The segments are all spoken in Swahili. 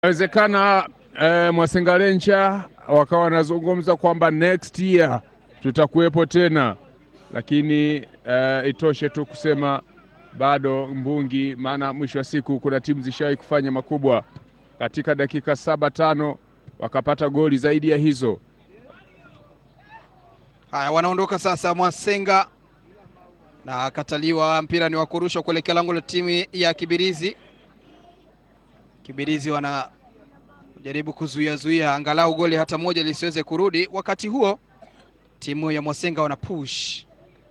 Inawezekana eh, Mwasengalencha wakawa wanazungumza kwamba next year tutakuwepo tena, lakini eh, itoshe tu kusema bado mbungi, maana mwisho wa siku kuna timu zishawahi kufanya makubwa katika dakika saba tano wakapata goli zaidi ya hizo. Haya, wanaondoka sasa Mwasenga na kataliwa, mpira ni wa kurushwa kuelekea lango la timu ya Kibirizi. Kibirizi wanajaribu kuzuia zuia angalau goli hata moja lisiweze kurudi. Wakati huo timu ya Mwasenga wana push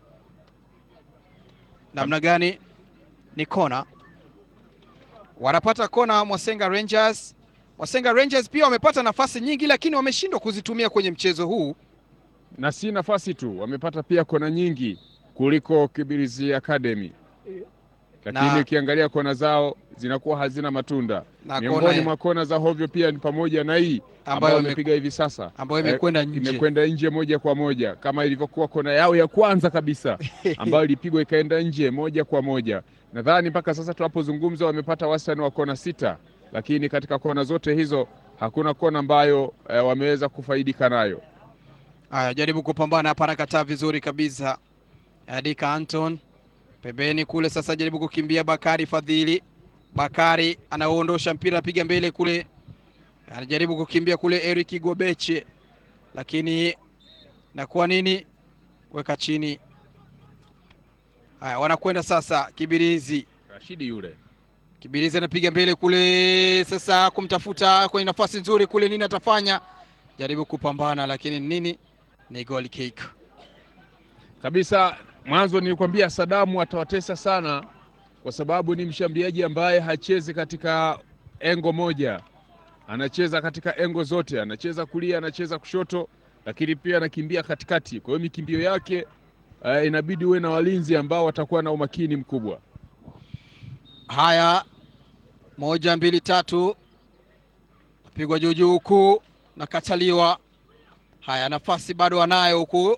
namna gani? Ni kona, wanapata kona Mwasenga Rangers. Mwasenga Rangers pia wamepata nafasi nyingi, lakini wameshindwa kuzitumia kwenye mchezo huu na si nafasi tu, wamepata pia kona nyingi kuliko Kibirizi Academy, lakini Na- ukiangalia kona zao zinakuwa hazina matunda. na Miongoni kona mwa kona za hovyo pia ni pamoja na hii ambayo ambayo ime- wamepiga hivi sasa, ambayo Eh, imekwenda nje. imekwenda nje moja kwa moja kama ilivyokuwa kona yao ya kwanza kabisa ambayo ilipigwa ikaenda nje moja kwa moja. Nadhani mpaka sasa tunapozungumza wamepata wastani wa kona sita, lakini katika kona zote hizo hakuna kona ambayo eh, wameweza kufaidika nayo. Haya, jaribu kupambana hapa, anakataa vizuri kabisa. Adika Anton pembeni kule, sasa jaribu kukimbia Bakari Fadhili. Bakari anaondosha mpira, piga mbele kule, anajaribu kukimbia kule Eric Gobeche, lakini na kwa nini weka chini. Haya, wanakwenda sasa Kibirizi. Rashidi yule Kibirizi anapiga mbele kule, sasa kumtafuta kwenye nafasi nzuri kule, nini atafanya? Jaribu kupambana, lakini nini, ni goal kick. kabisa. Mwanzo nilikwambia Sadamu atawatesa sana, kwa sababu ni mshambuliaji ambaye hachezi katika engo moja, anacheza katika engo zote, anacheza kulia, anacheza kushoto, lakini pia anakimbia katikati. Kwa hiyo mikimbio yake eh, inabidi uwe na walinzi ambao watakuwa na umakini mkubwa. Haya, moja mbili tatu, pigwa juu juu huku nakataliwa. Haya, nafasi bado wanayo huku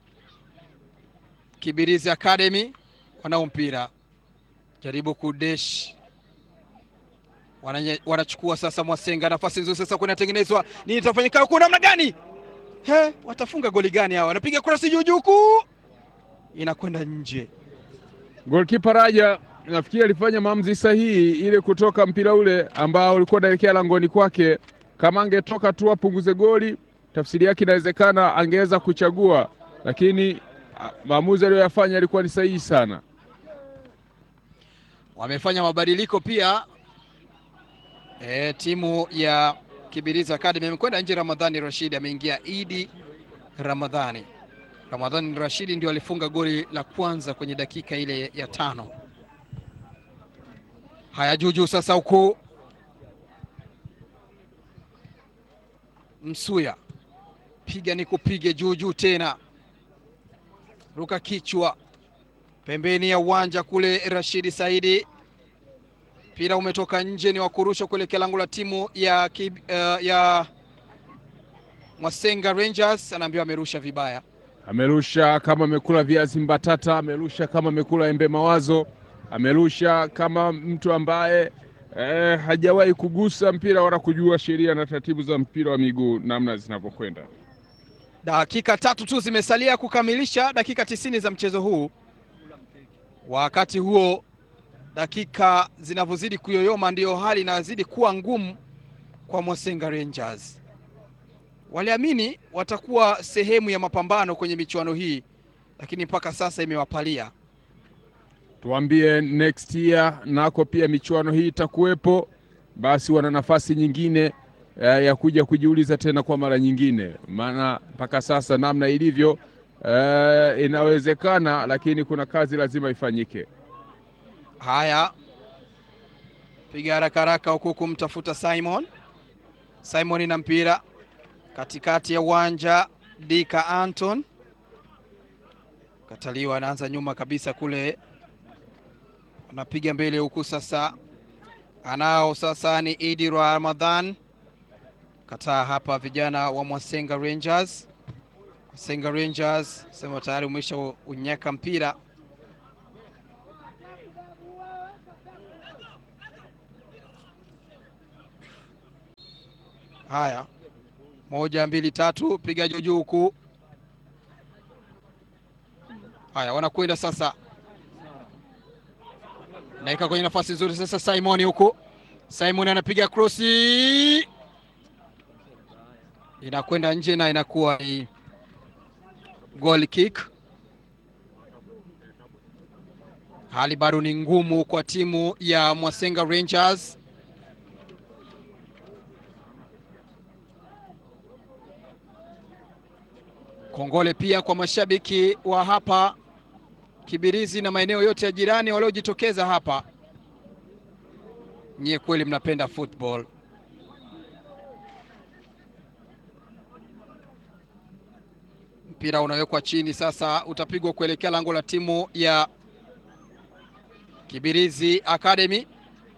Kibirizi Academy, wanao mpira, jaribu kudesh, Wananye- wanachukua sasa Mwasenga, nafasi nzuri sasa, kunatengenezwa nini, itafanyika huku namna gani? He, watafunga goli gani hawa? Wanapiga kurasi juu juu huku, inakwenda nje. Golkipa Raja nafikiri alifanya maamuzi sahihi ile kutoka mpira ule ambao ulikuwa unaelekea langoni kwake. Kama angetoka tu apunguze goli, tafsiri yake inawezekana angeweza kuchagua, lakini ah, maamuzi aliyoyafanya yalikuwa ni sahihi sana. wamefanya mabadiliko pia. E, timu ya Kibirizi Academy imekwenda nje. Ramadhani Rashidi ameingia, Idi Ramadhani. Ramadhani Rashidi ndio alifunga goli la kwanza kwenye dakika ile ya tano. Haya, juujuu sasa huku Msuya piga ni kupige juujuu tena, ruka kichwa pembeni ya uwanja kule. Rashidi Saidi, mpira umetoka nje, ni wa kurusha kuelekea lango la timu ya, Kib, uh, ya Mwasenga Rangers. Anaambiwa amerusha vibaya. Amerusha kama amekula viazi mbatata, amerusha kama amekula embe mawazo, amerusha kama mtu ambaye eh, hajawahi kugusa mpira wala kujua sheria na taratibu za mpira wa miguu namna zinavyokwenda. Dakika tatu tu zimesalia kukamilisha dakika tisini za mchezo huu. Wakati huo dakika zinavyozidi kuyoyoma, ndiyo hali inazidi kuwa ngumu kwa Mwasenga Rangers. Waliamini watakuwa sehemu ya mapambano kwenye michuano hii, lakini mpaka sasa imewapalia. Tuambie next year nako pia michuano hii itakuwepo, basi wana nafasi nyingine eh, ya kuja kujiuliza tena kwa mara nyingine, maana mpaka sasa namna ilivyo eh, inawezekana, lakini kuna kazi lazima ifanyike. Haya, piga haraka haraka huku kumtafuta Simon. Simon na mpira katikati ya uwanja, Dika Anton kataliwa, anaanza nyuma kabisa kule, anapiga mbele huku sasa, anao sasa ni Idi Ramadhan, kataa hapa, vijana wa Mwasenga Rangers. Mwasenga Rangers sema tayari umesha unyaka mpira Haya, moja mbili tatu, piga juu juu huku. Haya, wanakwenda sasa, naika kwenye nafasi nzuri sasa. Simon huku, Simon anapiga krosi, inakwenda nje na inakuwa ni goal kick. Hali bado ni ngumu kwa timu ya Mwasenga Rangers. Kongole pia kwa mashabiki wa hapa Kibirizi na maeneo yote ya jirani waliojitokeza hapa. Nyie kweli mnapenda football. Mpira unawekwa chini sasa, utapigwa kuelekea lango la timu ya Kibirizi Academy.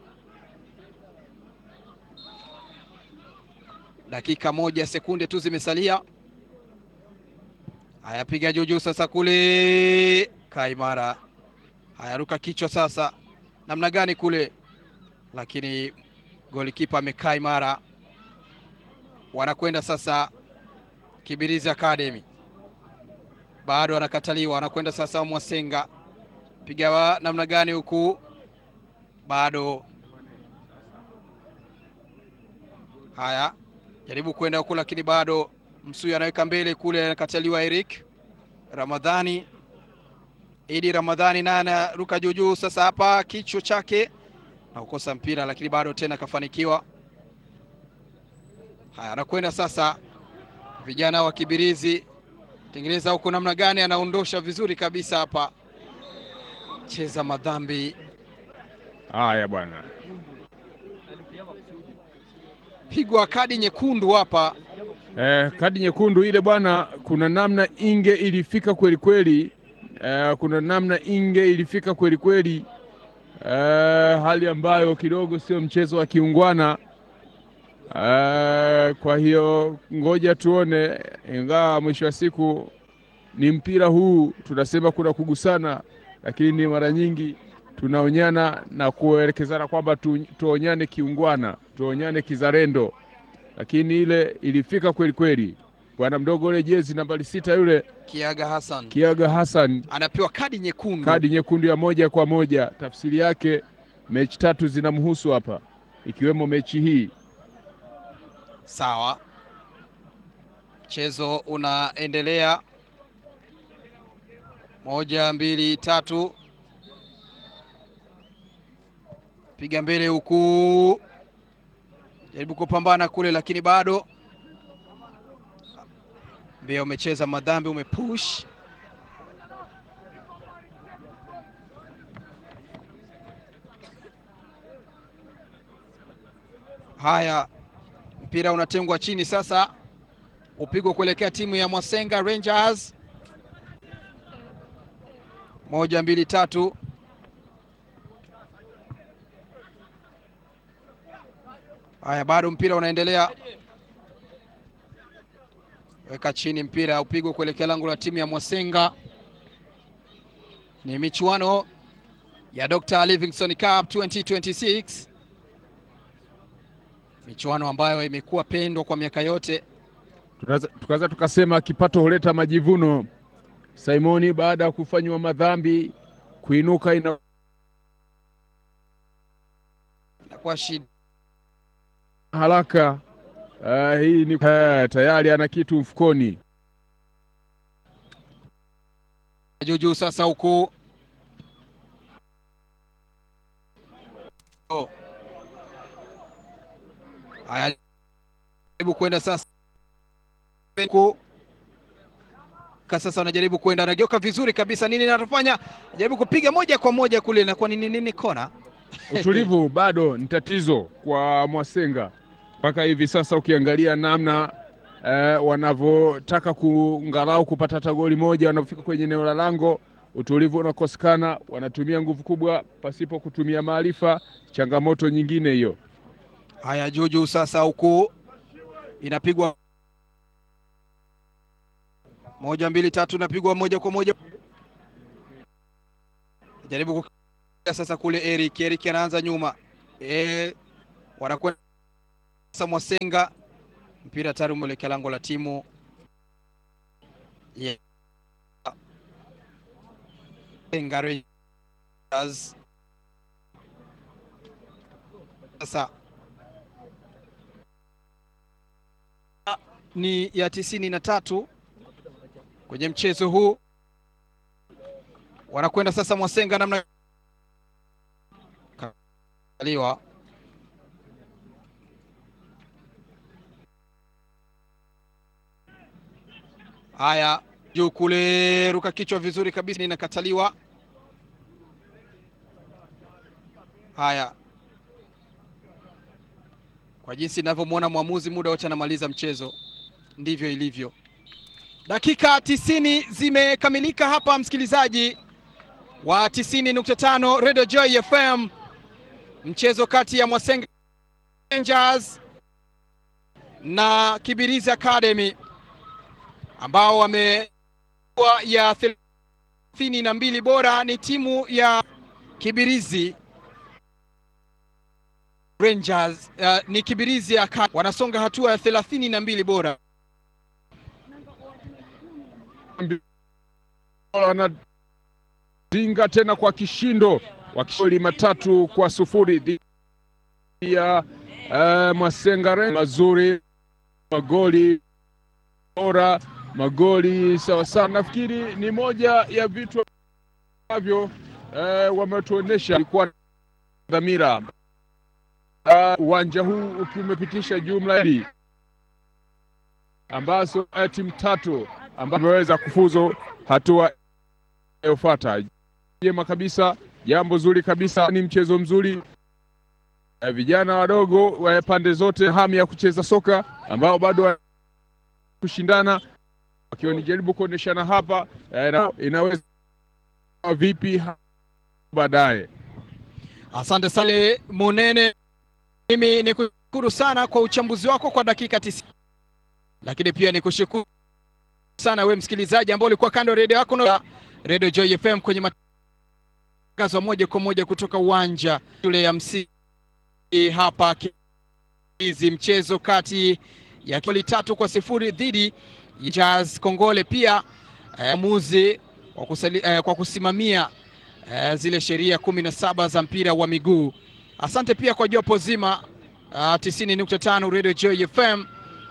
Dakika moja sekunde tu zimesalia. Haya, piga juu juu sasa, kule Kaimara. Haya, ruka kichwa sasa, namna gani kule, lakini golikipa amekaa imara. Wanakwenda sasa Kibirizi Academy, bado anakataliwa. Anakwenda sasa Mwasenga, piga wa namna gani huku, bado haya, jaribu kwenda huku, lakini bado Msuya anaweka mbele kule, anakataliwa. Eric Ramadhani, Idi Ramadhani naye anaruka juu juu sasa, hapa kichwa chake na kukosa mpira, lakini bado tena akafanikiwa. Haya, anakwenda sasa, vijana wa Kibirizi tengeneza huku, namna gani, anaondosha vizuri kabisa hapa, cheza madhambi. Haya bwana, pigwa kadi nyekundu hapa. Eh, kadi nyekundu ile bwana, kuna namna Inge ilifika kweli kweli. Eh, kuna namna Inge ilifika kweli kweli. Eh, hali ambayo kidogo sio mchezo wa kiungwana. Eh, kwa hiyo ngoja tuone, ingawa mwisho wa siku ni mpira huu, tunasema kuna kugusana, lakini mara nyingi tunaonyana na kuelekezana kwamba tu, tuonyane kiungwana, tuonyane kizalendo lakini ile ilifika kweli kweli. Bwana mdogo ule jezi nambari sita yule Kiaga Hassan Kiaga Hassan anapewa kadi nyekundu, kadi nyekundu ya moja kwa moja. Tafsiri yake mechi tatu zinamhusu hapa, ikiwemo mechi hii. Sawa, mchezo unaendelea, moja mbili tatu, piga mbele huku jaribu kupambana kule, lakini bado mbia umecheza madhambi, umepush. Haya, mpira unatengwa chini sasa, upigwa kuelekea timu ya Mwasenga Rangers. Moja mbili tatu Haya, bado mpira unaendelea, weka chini mpira upigwe kuelekea lango la timu ya Mwasenga. Ni michuano ya Dr. Livingstone Cup 2026, michuano ambayo imekuwa pendwa kwa miaka yote. Tukaweza tukasema kipato huleta majivuno. Simoni baada ya kufanywa madhambi kuinuka ina inakuwa shida haraka uh, hii ni uh, tayari ana kitu mfukoni. Juujuu sasa huku oh. Haya, jaribu kwenda sasa huku sasa, anajaribu kwenda, anageuka vizuri kabisa. Nini anafanya? Jaribu kupiga moja kwa moja kule, inakuwa nini nini, kona Utulivu bado ni tatizo kwa Mwasenga mpaka hivi sasa, ukiangalia namna eh, wanavyotaka kungalau kupata hata goli moja, wanapofika kwenye eneo la lango, utulivu unakosekana, wanatumia nguvu kubwa pasipo kutumia maarifa. Changamoto nyingine hiyo. Haya, Juujuu sasa huku inapigwa moja mbili tatu, inapigwa moja kwa moja, jaribu sasa kule Eric Eric anaanza nyuma e, wanakwenda sasa Mwasenga mpira tayari umeelekea lango la timu yeah. Rangers. Sasa ni ya tisini na tatu kwenye mchezo huu, wanakwenda sasa Mwasenga namna kaliwa haya juu kule, ruka kichwa vizuri kabisa, inakataliwa. Haya, kwa jinsi ninavyomwona mwamuzi, muda wote anamaliza mchezo, ndivyo ilivyo. Dakika tisini zimekamilika hapa, msikilizaji wa 90.5 Radio Joy FM, mchezo kati ya Mwasenga Rangers na Kibirizi Academy ambao wamekuwa ya thelathini na mbili bora ni timu ya Kibirizi Rangers uh, ni Kibirizi Academy wanasonga hatua ya thelathini na mbili bora wanatinga tena kwa kishindo wakisoli matatu kwa sufuri dhidi ya uh, Mwasenga mazuri magoli bora magoli sawa sawa. Nafikiri ni moja ya vitu ambavyo eh, wametuonesha ilikuwa dhamira uwanja uh, huu ukiwa umepitisha jumla hii ambazo uh, timu tatu ambazo zimeweza kufuzu hatua inayofuata. Jema kabisa, jambo zuri kabisa, ni mchezo mzuri uh, vijana wadogo wa pande zote hamu ya kucheza soka ambao bado kushindana wakiwa nijaribu kuonyeshana hapa eh, na inaweza vipi baadaye. Asante Sale Munene, mimi ni kushukuru sana kwa uchambuzi wako kwa dakika tisini, lakini pia ni kushukuru sana we msikilizaji ambao ulikuwa kando redio yako na Radio Joy FM kwenye matangazo moja kwa moja kutoka uwanja shule ya msingi hapa hizi mchezo kati ya goli tatu kwa sifuri dhidi ya Jazz Kongole. Pia mwamuzi eh, kwa, eh, kwa kusimamia eh, zile sheria kumi na saba za mpira wa miguu. Asante pia kwa jopo zima uh, tisini nukta tano Radio Joy FM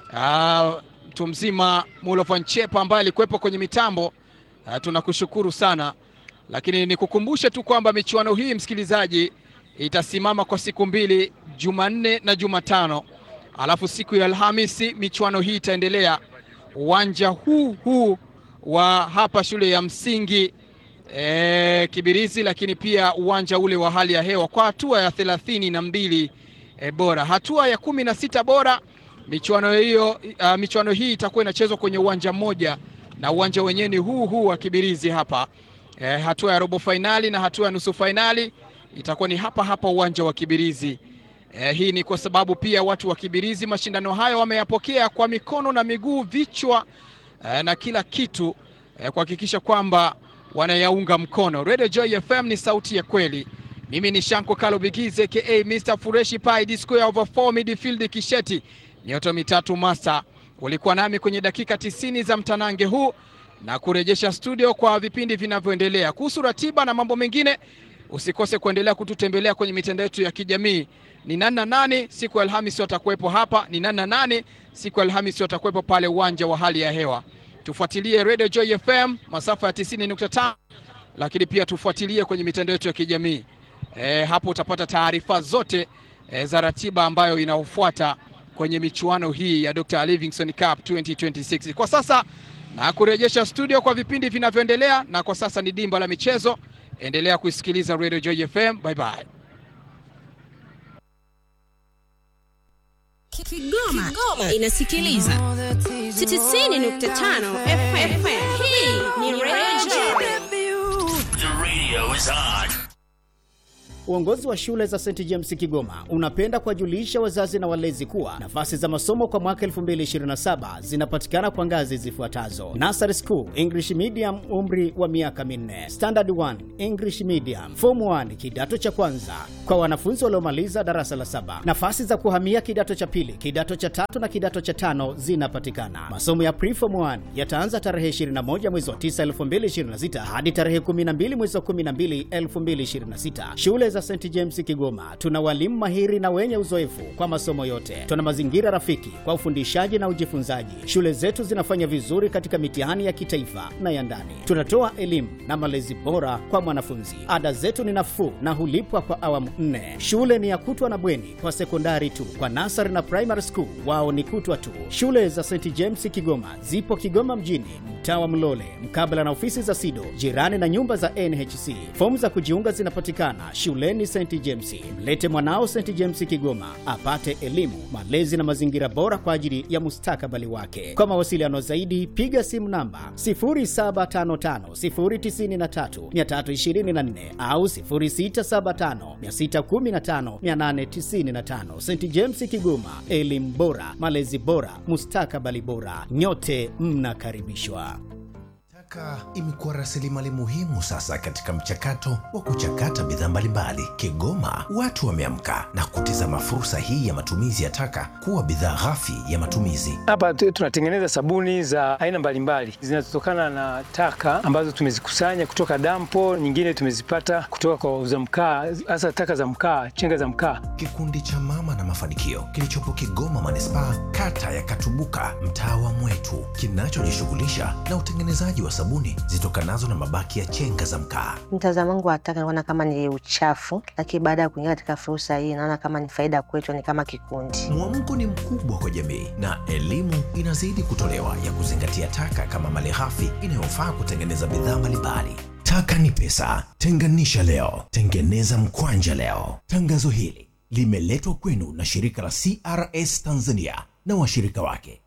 mtu uh, mzima Mulofan Chepa ambaye alikuwepo kwenye mitambo uh, tunakushukuru sana, lakini nikukumbushe tu kwamba michuano hii msikilizaji, itasimama kwa siku mbili, Jumanne na Jumatano alafu siku ya Alhamisi michuano hii itaendelea uwanja huu huu wa hapa shule ya msingi e, Kibirizi, lakini pia uwanja ule wa hali ya hewa kwa hatua ya thelathini na mbili e, bora. Hatua ya kumi na sita bora michuano hiyo uh, michuano hii itakuwa inachezwa kwenye uwanja mmoja na uwanja wenyewe ni huu huu wa Kibirizi hapa e, hatua ya robo fainali na hatua ya nusu fainali itakuwa ni hapa hapa uwanja wa Kibirizi. Eh, hii ni kwa sababu pia watu wa Kibirizi mashindano hayo wameyapokea kwa mikono na miguu, vichwa eh, na kila kitu eh, kuhakikisha kwamba wanayaunga mkono. Radio Joy FM ni sauti ya kweli. Mimi ni Shanko Kalo Bigize aka Mr Fureshi Pai D square over 4 midfield Kisheti mioto mitatu masa. Ulikuwa nami kwenye dakika tisini za mtanange huu na kurejesha studio kwa vipindi vinavyoendelea. Kuhusu ratiba na mambo mengine, usikose kuendelea kututembelea kwenye mitandao yetu ya kijamii ni nani na nani siku ya Alhamisi watakuwepo hapa, ni nani na nani siku ya Alhamisi watakuwepo pale uwanja wa hali ya hewa. Tufuatilie Radio Joy FM masafa ya 90.5, lakini pia tufuatilie kwenye mitandao yetu ya kijamii e, hapo utapata taarifa zote e, za ratiba ambayo inaofuata kwenye michuano hii ya Dr. Livingstone Cup 2026. Kwa sasa na kurejesha studio kwa vipindi vinavyoendelea, na kwa sasa ni dimba la michezo. Endelea kuisikiliza Radio Joy FM. Bye bye. Kigoma, Kigoma inasikiliza 90.5 FM. Hii ni Radio The radio is on. Uongozi wa shule za St James Kigoma unapenda kuwajulisha wazazi na walezi kuwa nafasi za masomo kwa mwaka 2027 zinapatikana kwa ngazi zifuatazo: Nursery School English Medium, umri wa miaka minne; Standard 1 English Medium; Form 1 kidato cha kwanza kwa wanafunzi waliomaliza darasa la saba. Nafasi za kuhamia kidato cha pili, kidato cha tatu na kidato cha tano zinapatikana. Masomo ya Preform 1 yataanza tarehe 21 mwezi wa 9 2026 hadi tarehe 12 mwezi wa 12 2026. Shule za St James Kigoma tuna walimu mahiri na wenye uzoefu kwa masomo yote. Tuna mazingira rafiki kwa ufundishaji na ujifunzaji. Shule zetu zinafanya vizuri katika mitihani ya kitaifa na ya ndani. Tunatoa elimu na malezi bora kwa mwanafunzi. Ada zetu ni nafuu na hulipwa kwa awamu nne. Shule ni ya kutwa na bweni kwa sekondari tu. Kwa nasari na primary school wao ni kutwa tu. Shule za St James Kigoma zipo Kigoma mjini, mtaa wa Mlole, mkabala na ofisi za SIDO, jirani na nyumba za NHC. Fomu za kujiunga zinapatikana shuleni St James. Mlete mwanao St James Kigoma apate elimu, malezi na mazingira bora kwa ajili ya mustakabali wake. Kwa mawasiliano zaidi, piga simu namba 0755093324 au 0675615895. St James Kigoma, elimu bora, malezi bora, mustakabali bora. Nyote mnakaribishwa. Taka imekuwa rasilimali muhimu sasa katika mchakato wa kuchakata bidhaa mbalimbali. Kigoma watu wameamka na kutizama fursa hii ya matumizi ya taka kuwa bidhaa ghafi ya matumizi. Hapa tu- tunatengeneza sabuni za aina mbalimbali zinazotokana na taka ambazo tumezikusanya kutoka dampo, nyingine tumezipata kutoka kwa wauza mkaa, hasa taka za mkaa, chenga za mkaa. Kikundi cha Mama na Mafanikio kilichopo Kigoma manispaa, kata ya Katubuka, mtaa wa Mwetu, kinachojishughulisha na utengenezaji wa sabuni zitokanazo na mabaki ya chenga za mkaa. Mtazamo wangu wa taka naona kama ni uchafu, lakini baada ya kuingia katika fursa hii naona kama ni faida kwetu, ni kama kikundi. Mwamko ni mkubwa kwa jamii na elimu inazidi kutolewa ya kuzingatia taka kama malighafi inayofaa kutengeneza bidhaa mbalimbali. Taka ni pesa, tenganisha leo, tengeneza mkwanja leo. Tangazo hili limeletwa kwenu na shirika la CRS Tanzania na washirika wake.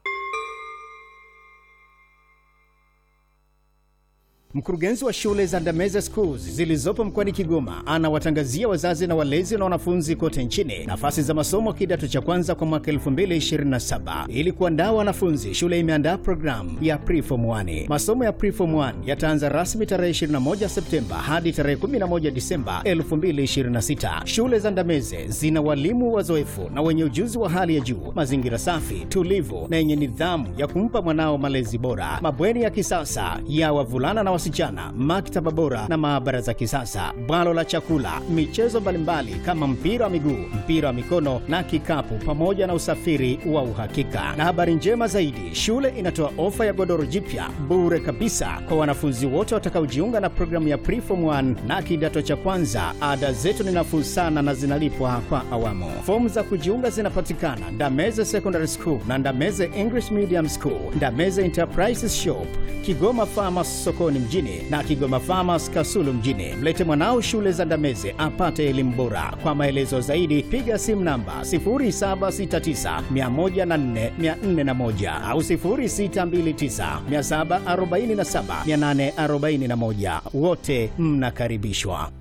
Mkurugenzi wa shule za Ndameze Schools zilizopo mkoani Kigoma anawatangazia wazazi na walezi na wanafunzi kote nchini nafasi za masomo kidato cha kwanza kwa mwaka 2027. Ili kuandaa wanafunzi, shule imeandaa programu ya Preform 1. Masomo ya Preform 1 yataanza rasmi tarehe 21 Septemba hadi tarehe 11 Disemba 2026. Shule za Ndameze zina walimu wazoefu na wenye ujuzi wa hali ya juu, mazingira safi, tulivu na yenye nidhamu ya kumpa mwanao malezi bora, mabweni ya kisasa ya wavulana na wasichana, maktaba bora na maabara za kisasa, bwalo la chakula, michezo mbalimbali kama mpira wa miguu, mpira wa mikono na kikapu, pamoja na usafiri wa uhakika. Na habari njema zaidi, shule inatoa ofa ya godoro jipya bure kabisa kwa wanafunzi wote watakaojiunga na programu ya Preform 1 na kidato cha kwanza. Ada zetu ni nafuu sana na zinalipwa kwa awamu. Fomu za kujiunga zinapatikana Ndameze Secondary School na Ndameze English Medium School, Ndameze Enterprises Shop, Kigoma Farmers sokoni mjini na Kigoma Farmers Kasulu mjini. Mlete mwanao shule za Ndameze apate elimu bora. Kwa maelezo zaidi piga simu namba 0769104401 au 0629747841. Wote mnakaribishwa.